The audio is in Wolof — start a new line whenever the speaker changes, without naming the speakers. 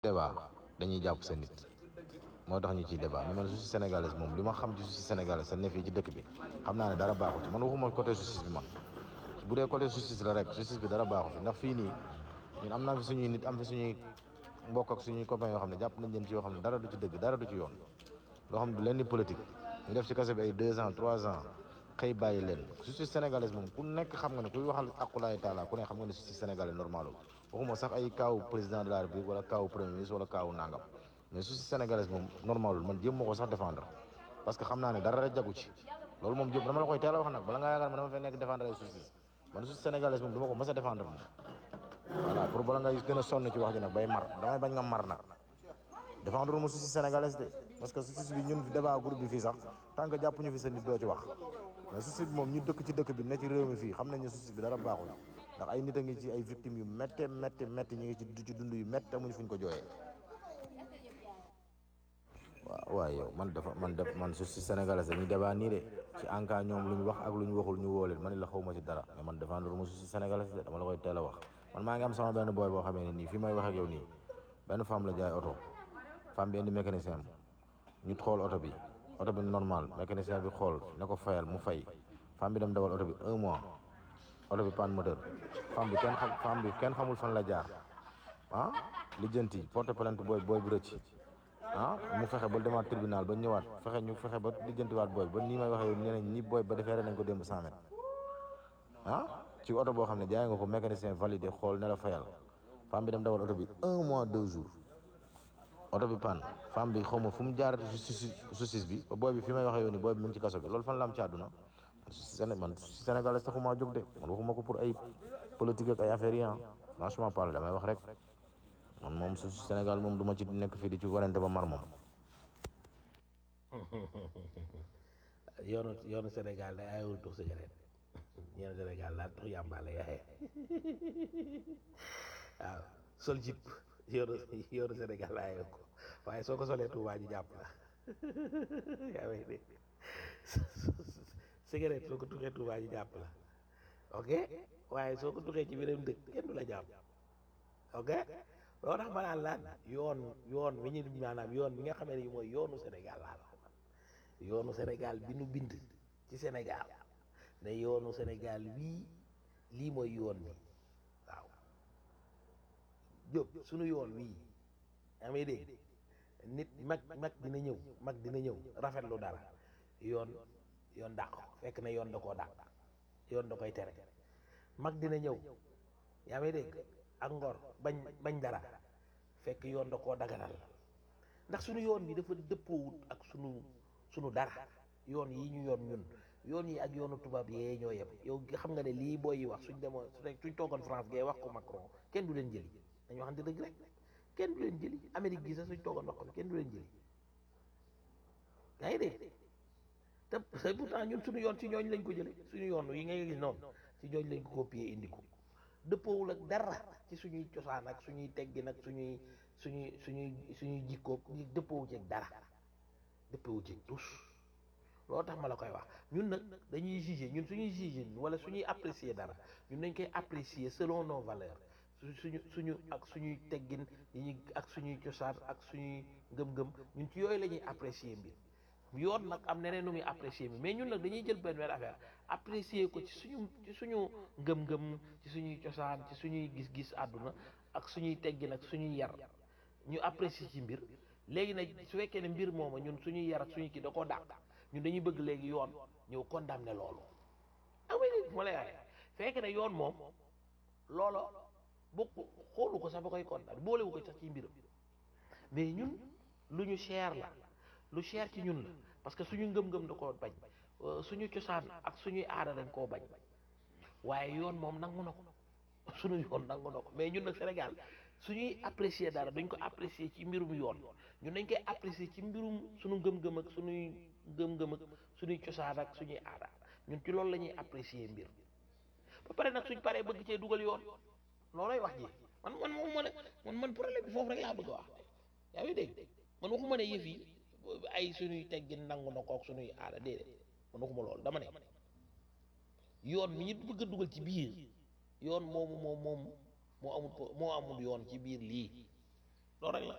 débat dañuy jàpp sa nit moo tax ñu ciy débat mais man justice sénégalaise moom li ma xam ci justice sénégalaise sa ne fii ci dëkk bi xam naa ne dara baaxu ci man waxuma côté justice bi man bu dee côté justice la rek justice bi dara baaxu fi ndax fii nii ñun am naa fi suñuy nit am fi suñuy mbokk ak suñuy copains yoo xam ne jàpp nañ leen ci yoo xam ne dara du ci dëgg dara du ci yoon loo xam ne du leen ni politique ñu def ci kase bi ay deux ans trois ans xëy bàyyi leen justice sénégalaise moom ku nekk xam nga ne kuy waxal aqulaay taala ku ne xam nga ne justice sénégalaise normalul waxuma sax ay kaawu président de la république wala kaawu premier ministre wala kaawu nangam mais justice sénégalaise moom normalul man jéem ma ko sax défendre parce que xam naa ne dara rek jagu ci loolu moom jëm dama la koy teel a wax nag bala ngaa yaakaar ma dama fay nekk défendre ay justice man justice sénégalaise moom du ma ko mës a défendre moom voilà pour bala ngay gën a sonn ci wax ji nag bay mar damay bañ nga mar nag défendre ma justice sénégalaise de parce que justice bi ñun débat groupe bi fii sax tant que jàpp ñu fi sa nit doo ci wax mais justice bi moom ñu dëkk ci dëkk bi ne ci réew mi fii xam nañ ne justice bi dara baaxul ndax ay nit a ngi ci ay victimes yu métte métte métti ñu ngi ci du ci dund yu métti amuñu fuñ ko jooyee waaw waaye yow man dafa man def man justice sénégalaise dañuy débat nii de ci en cas ñoom lu ñu wax ak lu ñu waxul ñu woo leen man la xaw ma ci dara mais man défendre ma justice sénégalaise de dama la koy teel a wax man maa ngi am sama benn boy boo xamee ne nii fii may wax ak yow nii benn femme la jaay oto femme bi indi mécanicien am ñu xool oto bi oto bi normal mécanicien bi xool ne ko fayal mu fay femme bi dem dawal oto bi un mois oto bi panne moteur femme bi kenn xam femme bi kenn xamul fan la jaar ah lijjanti porte plainte booy booy bu rëcc ah mu fexe ba demaat tribunal ba ñëwaat fexe ñu fexe ba lijjantiwaat booy ba nii may waxee yow nee nañ ni booy ba defeere nañ ko démb 100 mètres ah ci oto boo xam ne jaay nga ko mécanicien validé xool ne la fayal femme bi dem dawal oto bi un mois deux jours oto bi panne femme bi xaw ma fu mu jaarati justice justice bi ba booy bi fi may waxee yow nii booy bi mu ngi ci kaso bi loolu fan la am ci àdduna Séné man Sénégal taxumaa jóg de man waxuma ko pour ay politique ak ay affaires yi ah franchement parle damay wax rek man moom su Sénégal moom du ma ci nekk fii di ci warante ba mar moom.
yoonu yoonu Sénégal day ayewul tux cigarette yoonu Sénégal laa tux yàmba la yaxee waaw sol jip yoonu yoonu Sénégal la ayewu ko waaye soo ko solee Tuubaa ji jàpp la yaa ngi dégg cigarette soo ko tuxee Tuubaa ji jàpp la ok waaye soo ko tuxee ci beneen dëkk kenn du la jàpp ok loo tax ma naan laan yoon yoon wi ñu maanaam yoon bi nga xamee ne mooy yoonu Sénégal laa la yoonu Sénégal bi nu bind ci Sénégal ne yoonu Sénégal wii lii mooy yoon bi waaw Jóob sunu yoon wii amee dégg nit mag mag dina ñëw mag dina ñëw rafetlu dara yoon yoon dàq ko fekk na yoon da koo dàq yoon da koy tere mag dina ñëw yaa may dégg ak ngor bañ bañ dara fekk yoon da koo daganal ndax sunu yoon bi dafa dëppoowut ak sunu sunu dara yoon yi ñu yoon ñun yoon yi ak yoonu tubaab yee ñoo yem yow xam nga ne lii booy yi wax suñ demoon suñ toogoon France gee wax ko Macron kenn du leen jëli dañu waxante dëgg rek kenn du leen jëli Amérique gi sax suñ toogoon wax ko kenn du leen jëli yaa ngi dégg te te pourtant ñun suñu yoon ci ñooñ lañ ko jële suñu yoon yi ngay gis noonu ci ñooñ lañ ko copier indi ko dëppoowul ak dara ci suñuy cosaan ak suñuy teggin ak suñuy suñuy suñuy suñuy jikkoog dëppoowu ci ak dara dëppoowu ci tous loolu tax ma la koy wax ñun nag dañuy juger ñun suñuy juger wala suñuy apprécier dara ñun dañ koy apprécier selon nos valeurs suñu suñu ak suñuy teggin yi ñu ak suñuy cosaan ak suñuy ngëm-ngëm ñun ci yooyu la ñuy apprécier mbir yoon nag am neneen nu muy apprécier mi mais ñun nag dañuy jël benn benn affaire apprécier ko ci suñu ci suñu ngëm-ngëm ci suñuy cosaan ci suñuy gis-gis àdduna ak suñuy teggin ak suñuy yar ñu apprécier ci mbir léegi nag su fekkee ne mbir mooma ñun suñuy yar ak suñuy kii da koo dàq ñun dañuy bëgg léegi yoon ñëw condamné loolu amay moo lay waxee fekk ne yoon moom loolo bokk xoolu ko sax ba koy condamné boolewu ko sax ci mbiram mais ñun lu ñu cher la lu cher ci ñun la parce que suñu ngëm-ngëm da koo bañ suñu cosaan ak suñuy aada dañ koo bañ waaye yoon moom nangu na ko suñu yoon nangu na ko mais ñun nag Sénégal suñuy apprécier dara dañ ko apprécier ci mbirum yoon ñun dañ koy apprécier ci mbirum suñu ngëm-ngëm ak suñuy ngëm-ngëm ak suñuy cosaan ak suñuy aada ñun ci loolu la ñuy apprécier mbir ba pare nag suñ paree bëgg cee dugal yoon loolooy wax ji man man moom ma ne man man problème bi foofu rek laa bëgg a wax yaa ngi dégg man waxuma ne yëf yi ay suñuy teggin nangu na kook suñuy aada déedéet man waxuma loolu dama ne yoon mi ñu bëgg a dugal ci biir yoon moomu moom moom moo amul moo amul yoon ci biir lii loolu rek la